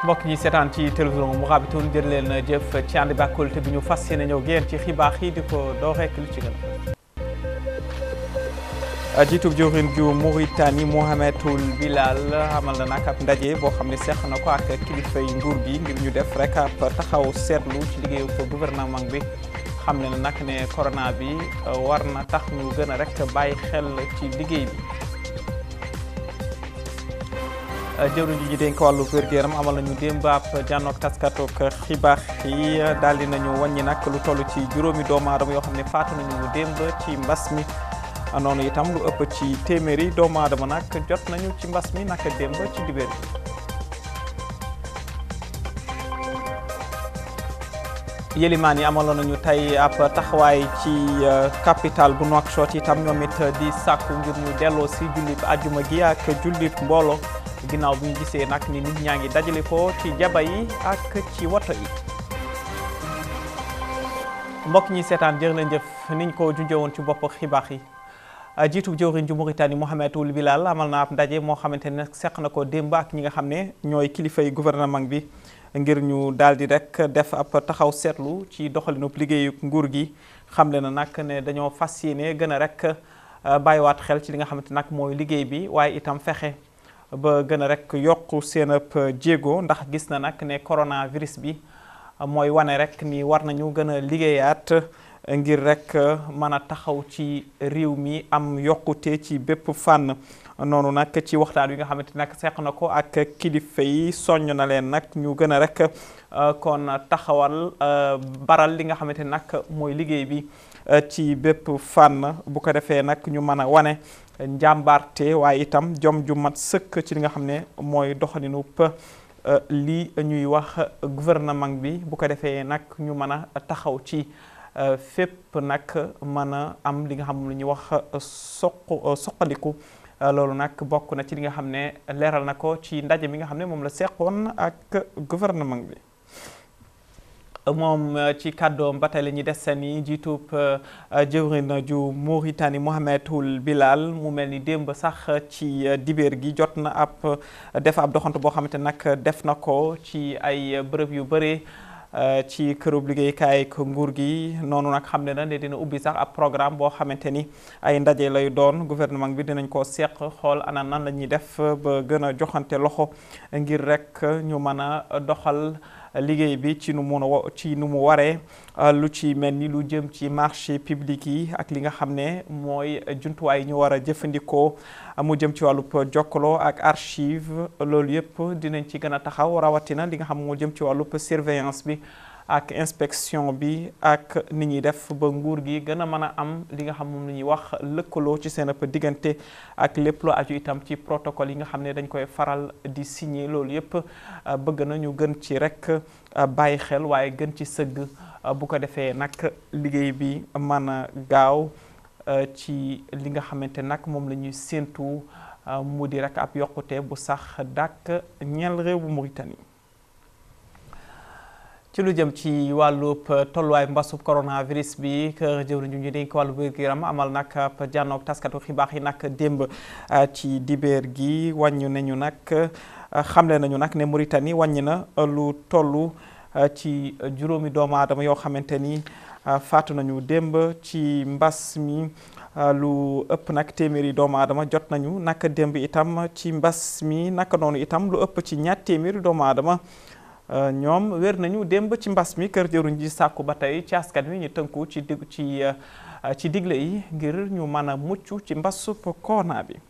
mbokk ñi seetaan ci télévision Mourabitoun jërë leen jëf ci ànd bi ak kóolute bi ñu fas yéene ñëw génn ci xibaar yi di ko doo rekk lu ci gën a jiitub jëwriñ ju Mauritanie Mohamedoul Bilal amal na nag ab ndaje boo xam ne seq na ko ak kilifay nguur gi ngir ñu def rek ab taxaw seetlu ci liggéeyu ko gouvernement bi xam ne nag ne corona bi war na tax ñu gën a rek bàyyi xel ci liggéey bi jëwriñ ji ñu dénk wàllu wér-gu-yaram amal nañu démb ab jànnoog taskatoog xibaar yi daal di nañu wàññi nag lu toll ci juróomi doomu aadama yoo xam ne faatu nañu démb ci mbas mi noonu itam lu ëpp ci téeméeri doomu aadama nag jot nañu ci mbas mi naka démb ci dibéer bi yélimaan yi amaloon nañu tey ab taxawaay ci capital bu Nouakchott itam ñoom it di sàkku ngir ñu delloo si jullit ajuma gi ak jullit mboolo ginnaaw bi ñu gisee nag ni nit ñaa ngi dajale ko ci jaba yi ak ci woto yi mbokk ñi seetaan jërë leen jëf niñ ko junjee woon ci bopp xibaar yi jiitu jëwriñ ju Mauritanie Mohamedoul Bilal amal na ab ndaje moo xamante ne seq na ko démb ak ñi nga xam ne ñooy kilifay gouvernement bi ngir ñu daal di rek def ab taxaw seetlu ci doxalinub liggéeyu nguur gi xamle na nag ne dañoo fas yéene gën a rek bàyyiwaat xel ci li nga xamante nag mooy liggéey bi waaye itam fexe ba gën a rek yokk seen ab jéego ndax gis na nag ne coronavirus bi mooy wane rek ni war nañu gën a liggéeyaat ngir rek mën a taxaw ci réew mi am yokkute ci bépp fànn noonu nag ci waxtaan wi nga xamante nag seq na ko ak kilifa yi soññ na leen nag ñu gën a rek kon taxawal baral li nga xamante nag mooy liggéey bi ci bépp fànn bu ko defee nag ñu mën a wane njàmbaarte waaye itam jom ju mat sëkk ci li nga xam ne mooy doxalinu li ñuy wax gouvernement bi bu ko defee nag ñu mën a taxaw ci fépp nag mën a am li nga xam lu ñuy wax soq soqaliku loolu nag bokk na ci li nga xam ne leeral na ko ci ndaje mi nga xam ne moom la seqoon ak gouvernement bi moom ci kàddoom ba tey la ñuy des seen i jiitub jëwrin ju Mauritanie Mohamedoul Bilal mu mel ni démb sax ci dibeer gi jot na ab def ab doxantu boo xamante nag def na ko ci ay bërëb yu bëree ci kërub liggéeykaay ak nguur gi noonu nag xam ne na ne dina ubbi sax ab programme boo xamante ni ay ndaje lay doon gouvernement bi dinañ ko seq xool ana nan la ñuy def ba gën a joxante loxo ngir rek ñu mën a doxal liggéey bi ci nu mu ci nu mu waree lu ci mel ni lu jëm ci marché public yi ak li nga xam ne mooy jumtuwaay yi ñu war a jëfandikoo mu jëm ci wàllub jokkaloo ak archive loolu yëpp dinañ ci gën a taxaw rawatina li nga xam moo jëm ci wàllub surveillance bi ak inspection bi ak ni ñuy def ba nguur gi gën a mën a am li nga xam moom la ñuy wax lëkkaloo ci seen ëpp diggante ak lépp lu aju itam ci protocole yi nga xam ne dañ koy faral di signer loolu yëpp bëgg na ñu gën ci rek bàyyi xel waaye gën ci sëgg bu ko defee nag liggéey bi mën a gaaw ci li nga xamante nag moom la ñuy séentu mu di rek ab yokkute bu sax dàkk ñeel réew bu Mauritanie. ci lu jëm ci wàllub tolluwaay mbasub coronavirus bi kër jëwriñ ñu dénk wàllu wér-gu-yaram amal nag jànnoog taskatu xibaar yi nag démb ci dibeer gi wàññi nañu nag xamle nañu nag ne Mauritanie wàññi na lu toll ci juróomi doomu aadama yoo xamante ni faatu nañu démb ci mbas mi lu ëpp nag téeméeri doomu aadama jot nañu naka démb itam ci mbas mi naka noonu itam lu ëpp ci ñaar téeméeri doomu aadama ñoom wér nañu démb ci mbas mi kër jëruñ ji sàkku ba tey ci askan wi ñu tënku ci dig ci ci digle yi ngir ñu mën a mucc ci mbasub corona bi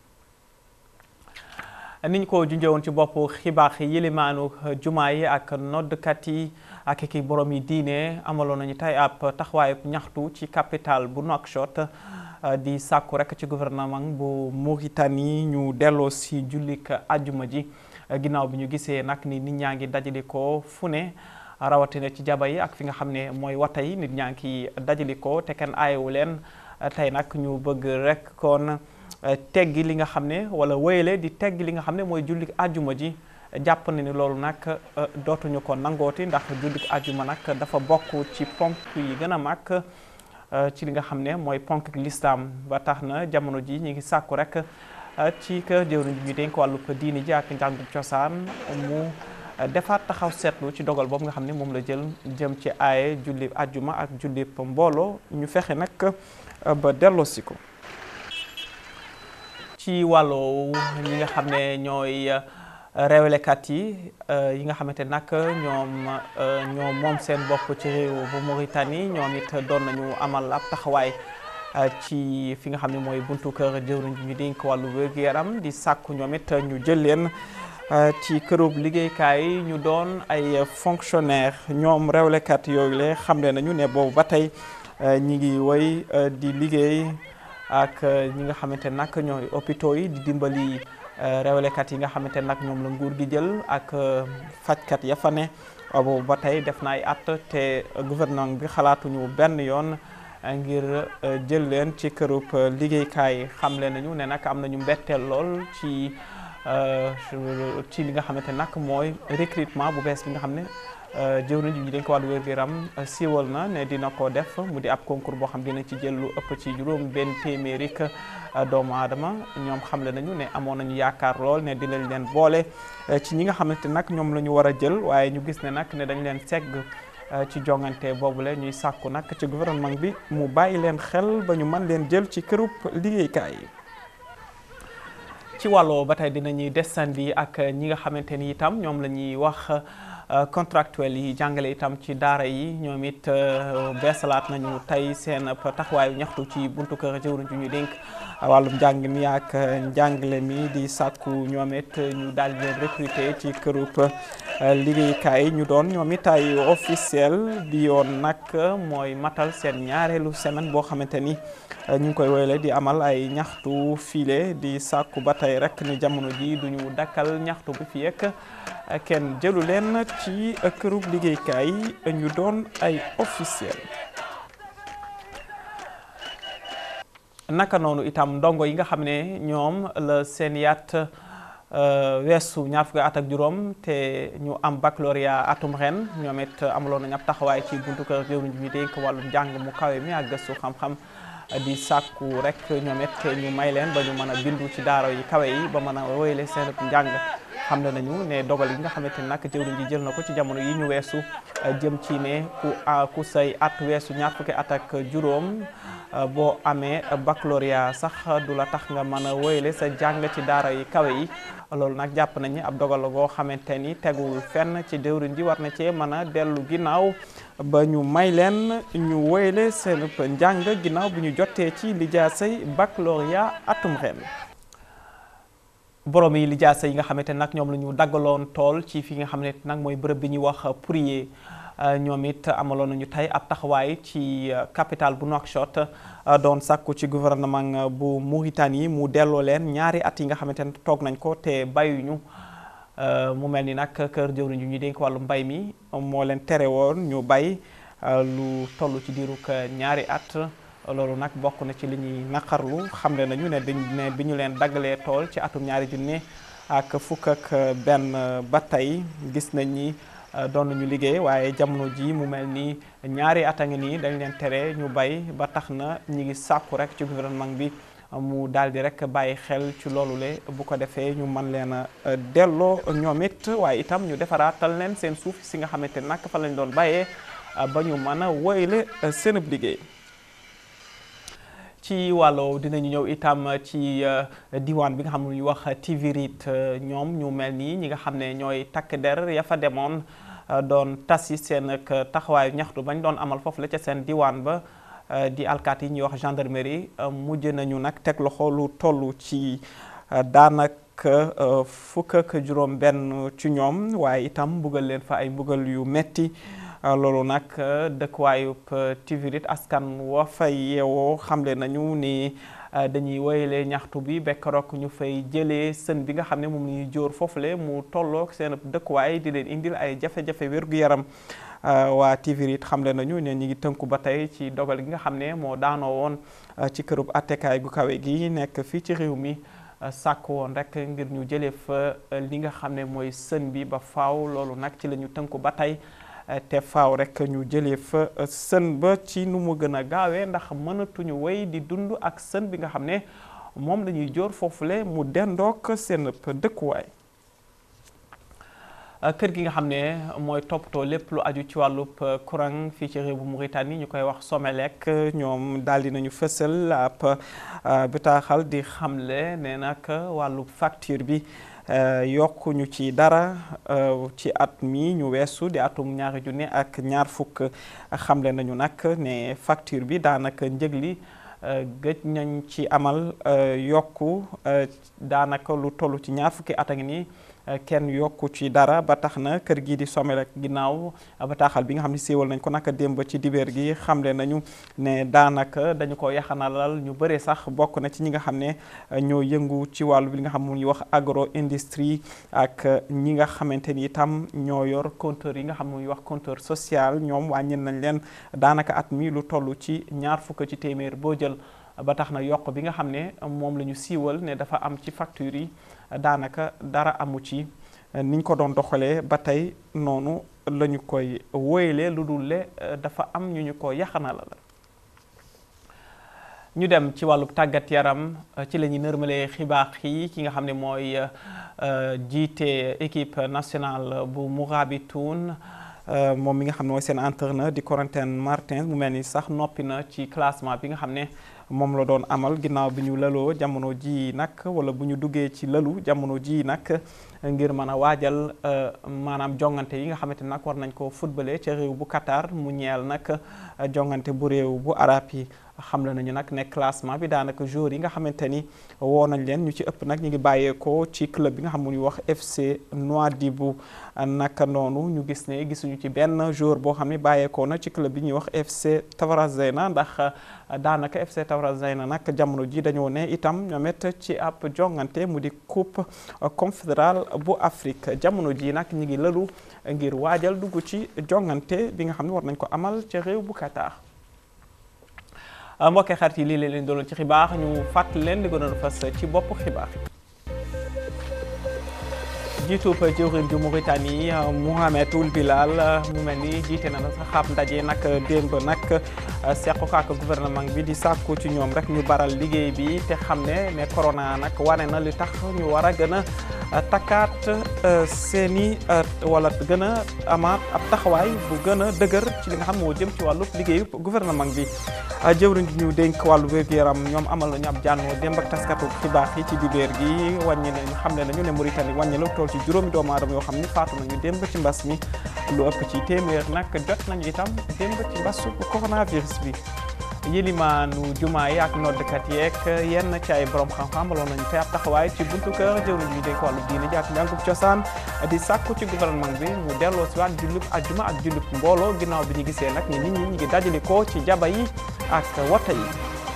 niñ ko junjewoon ci bopp xibaar yi yilimaanu jumaa yi ak noddkat yi ak ki borom yi diine amaloon nañu tey ab taxawaayu ñaxtu ci capital bu Nouakchott di sàkku rek ci gouvernement bu Mauritanie ñu delloo si jullik ajuma ji ginnaaw bi ñu gisee nag ni nit ñaa ngi dajali ko fu ne rawatina ci jaba yi ak fi nga xam ne mooy wata yi nit ñaa ngi dajali ko te kenn aayewu leen tey nag ñu bëgg rek kon teggi li nga xam ne wala wéyale di teggi li nga xam ne mooy julli ajuma ji jàpp na ni loolu nag dootuñu ko nangooti ndax julli ajuma nag dafa bokk ci ponk yi gën a mag ci li nga xam ne mooy ponk lislaam ba tax na jamono ji ñu ngi sàkku rek ci kër jëwriñ bi ñu dénk wàllub diini ji ak njàngum cosaan mu defaat taxaw seetlu ci dogal boobu nga xam ne moom la jël jëm ci aaye julli ajjuma ak julli mbooloo ñu fexe nag ba delloosi ko ci wàllu ñi nga xam ne ñooy réewlekat yi yi nga xamante nag ñoom ñoom moom seen bopp ci réew bu Mauritanie ñoom it doon nañu amal ab taxawaay ci fi nga xam ne mooy buntu kër jëwriñ ñu dénk wàllu wér-gu-yaram di sàkku ñoom it ñu jël leen ci kërub liggéeykaay yi ñu doon ay fonctionnaire ñoom réewlekat yooyu le xamle nañu ne boobu ba tey ñi ngi woy di liggéey ak ñi nga xamante nag ñooy hôpitaux yi di dimbali réewlekat yi nga xamante nag ñoom la nguur gi jël ak fajkat ya fa ne boobu ba tey def na ay at te gouvernement bi xalaatuñu benn yoon ngir jël leen ci kërub liggéeykaay xamle nañu ne nag am nañu mbetteel lool ci ci li nga xamante nag mooy recrutement bu bees bi nga xam ne jëwriñ ji ñu dañ ko wàllu wér-gu-yaram siiwal na ne dina ko def mu di ab concours boo xam dina ci jël lu ëpp ci juróom benn téeméeri doomu aadama ñoom xamle nañu ne amoon nañu yaakaar lool ne dinañ leen boole ci ñi nga xamante nag ñoom la ñu war a jël waaye ñu gis ne nag ne dañ leen segg ci jongante boobule ñuy sàkku nag ci gouvernement bi mu bàyyi leen xel ba ñu mën leen jël ci kërub liggéeykaay yi ci wàllu ba tey dinañuy desandi ak ñi nga xamante ni itam ñoom la ñuy wax contractuel yi jàngale itam ci daara yi ñoom it beesalaat nañu tey seen taxawaayu ñaxtu ci buntu kër jëwriñ ju ñu dénk wàllum njàng mi ak njàngale mi di sàkku ñoom it ñu daal di leen recruter ci kërub liggéeykaay ñu doon ñoom it ay officiel bi yoon nag mooy matal seen ñaareelu semaine boo xamante ni ñu ngi koy woyle di amal ay ñaxtu file di sàkku ba tey rek ni jamono ji duñu dakkal ñaxtu bi fi yekk kenn jëlu leen ci kërub liggéeykaay ñu doon ay officiel naka noonu itam ndongo yi nga xam ne ñoom la seen yaat weesu ñaar fukki at ak juróom te ñu am baccalauréat atum ren ñoom it amaloon nañ ab taxawaay ci buntu kër jëwriñ ñu dénk wàllum njàng mu kawe mi ak gëstu xam-xam di sàkku rek ñoom it ñu may leen ba ñu mën a bindu ci daara yi kawe yi ba mën a woyle seen njàng xam le nañu ne dogal yi nga xamante ni nag jëwriñ ji jël na ko ci jamono yi ñu weesu jëm ci ne ku ku say at weesu ñaar fukki at ak juróom boo amee baccalauréat sax du la tax nga mën a woyle sa jàng ci daara yi kawe yi loolu nag jàpp nañ ni ab dogal la goo xamante ni tegul fenn ci jëwriñ ji war na cee mën a dellu ginnaaw ba ñu may leen ñu woyle seen njàng ginnaaw bi ñu jotee ci lijaasay baccalauréat atum ren borom yi lijaasa yi nga xamante nag ñoom la ñu daggaloon tool ci fi nga xam ne nag mooy bërëb bi ñuy wax Pourrier ñoom it amaloon nañu tey ab taxawaay ci capitale bu Nouakchott doon sàkku ci gouvernement bu Mauritanie mu delloo leen ñaari at yi nga xamante ne toog nañ ko te bayuñu mu mel ni nag kër jëwriñ ñu dénk wàllu mbay mi moo leen tere woon ñu bay lu toll ci diirug ñaari at loolu nag bokk na ci li ñuy naqarlu xamle nañu ne dañ ne bi ñu leen daggalee tool ci atum ñaari junne ak fukk ak benn ba tey gis nañ ni doon nañu liggéey waaye jamono ji mu mel ni ñaari at a ngi nii dañ leen tere ñu bay ba tax na ñi ngi sàkku rek ci gouvernement bi mu daal di rek bàyyi xel ci loolu le bu ko defee ñu mën leen a delloo ñoom it waaye itam ñu defaraatal leen seen suuf si nga xamante nag fa lañ doon bàyyee ba ñu mën a woyle seenub liggéey ci wàllu dinañu ñëw itam ci diwaan bi nga xam ne ñu wax Tivirit ñoom ñu mel nii ñi nga xam ne ñooy takk der ya fa demoon doon tasi seen ak taxawaayu ñaxtu bañ doon amal foofu la ca seen diwaan ba di alkaat yi ñuy wax gendarmerie mujj nañu nag teg loxo lu toll ci daanaka fukk ak juróom benn ci ñoom waaye itam mbugal leen fa ay mbugal yu metti loolu nag dëkkuwaayub Tivirit askan wa fay yeewoo xamle nañu ni dañuy woyale ñaxtu bi bekkarook ñu fay jëlee sën bi nga xam ne moom la ñuy jóor foofule mu tollook seen dëkkuwaay di leen indil ay jafe-jafe wér-gu-yaram waa Tivirit xamle nañu ne ñi ngi tënku ba tey ci dogal gi nga xam ne moo daanoo woon ci kërub attekaay gu kawe gi nekk fii ci réew mi sàkk woon rek ngir ñu jëlee fa li nga xam ne mooy sën bi ba faaw loolu nag ci la ñu tënku ba tey te faaw rek ñu jëlee fa sën ba ci nu mu gën a gaawee ndax mënatuñu wéy di dund ak sën bi nga xam ne moom la ñuy jóor foofule mu dendook seen dëkkuwaay kër gi nga xam ne mooy toppatoo lépp lu aju ci wàllub courant fii ci réew bu Mauritanie ñu koy wax Somelec ñoom daal di nañu fësal ab bataaxal di xamle ne nag wàllub facture bi yokkuñu ci dara ci at mi ñu weesu di atum ñaari junne ak ñaar fukk xamle nañu nag ne facture bi daanaka njëg li gëj nañ ci amal yokku daanaka lu toll ci ñaar fukki at a ngi nii kenn yokku ci dara ba tax na kër gii di Somelec ginnaaw bataaxal bi nga xam ne siiwal nañ ko naka démb ci dibeer gi xamle nañu ne daanaka dañu ko yaxanalal ñu bëree sax bokk na ci ñi nga xam ne ñoo yëngu ci wàllu bi li nga xam ne ñuy wax agro industrie ak ñi nga xamante ni itam ñoo yor compteur yi nga xam ne ñuy wax compteur social ñoom wàññil nañ leen daanaka at mi lu toll ci ñaar fukk ci téeméer boo jël ba tax na yokk bi nga xam ne moom la ñu siiwal ne dafa am ci facture yi daanaka dara amu ci niñ ko doon doxalee ba tey noonu la ñu koy wóyalee lu dul le dafa am ñu ñu ko yaxanala la ñu dem ci wàllu tàggat yaram ci la ñuy nërmalee xibaar yi ki nga xam ne mooy jiite équipe nationale bu Mourabitoun moom mi nga xam ne mooy seen entraîneur di Corentin Martins mu mel ni sax noppi na ci classement bi nga xam ne moom la doon amal ginnaaw bi ñu laloo jamono ji nag wala bu ñu duggee ci lalu jamono ji nag ngir mën a waajal maanaam jongante yi nga xamante nag war nañ ko footballé ca réew bu Qatar mu ñeel nag jongante bu réew bu arab yi xam la nañu nag ne classement bi daanaka joueurs yi nga xamante ni woo nañ leen ñu ci ëpp nag ñu ngi bàyyeekoo ci club bi nga xam ne ñuy wax FC Nouadhibou naka noonu ñu gis ne gisuñu ci benn joueur boo xam ne bàyyeekoo na ci club bi ñuy wax FC Tavarazena ndax daanaka FC Tavarazena nag jamono ji dañoo ne itam ñoom it ci ab jongante mu di coupe confédérale bu Afrique jamono ji nag ñu ngi lëlu ngir waajal dugg ci jongante bi nga xam ne war nañ ko amal ca réew bu Qatar. mbokkee xarit yi lii leen leen doon ci xibaar ñu fàttali leen li gënoon fas ci bopp xibaar jiitub jëwriñ ju Mauritanie Mohamed Ould Bilal mu mel ni jiite na na sax ab ndaje nag démb nag seq ko ak gouvernement bi di sàkku ci ñoom rek ñu baral liggéey bi te xam ne ne corona nag wane na li tax ñu war a gën a takkaat seeni wala gën a amaat ab taxawaay bu gën a dëgër ci li nga xam moo jëm ci wàllu liggéeyu gouvernement bi jëwriñ ji ñu dénk wàllu wér-gu-yaram ñoom amal nañu ab jànnoo démb ak taskatu xibaar yi ci dibeer gi wàññi nañu xam ne nañu ne Mauritanie wàññi la tool ci juróomi doomu aadama yoo xam ni faatu nañu démb ci mbas mi lu ëpp ci téeméer nag jot nañu itam démb ci mbasu coronavirus bi yilimaanu jumaa yi ak noddkat yeeg yenn ci ay borom xam-xam loon nañu te ab taxawaay ci buntu kër jëwriñ ñu dénk wàllu diine ji ak njàngub cosaan di sàkku ci gouvernement bi mu delloo si waat jullub ajjuma ak jullub mbooloo ginnaaw bi ñu gisee nag ni nit ñi ñu ngi dajale ko ci jaba yi ak wota yi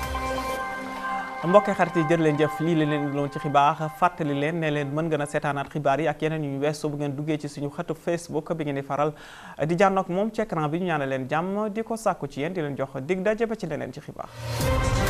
mbokk xarit yi jërë leen jëf lii la leen loon ci xibaar fàttali leen ne leen mën ngeen a seetaanaat xibaar yi ak yeneen yu ñu weesu bu ngeen duggee ci suñu xëtu Facebook bi ngeen di faral di jànnoog moom ci écran bi ñu ñaanal leen jàmm di ko sàkku ci yéen di leen jox dig daje ba ci leneen ci xibaar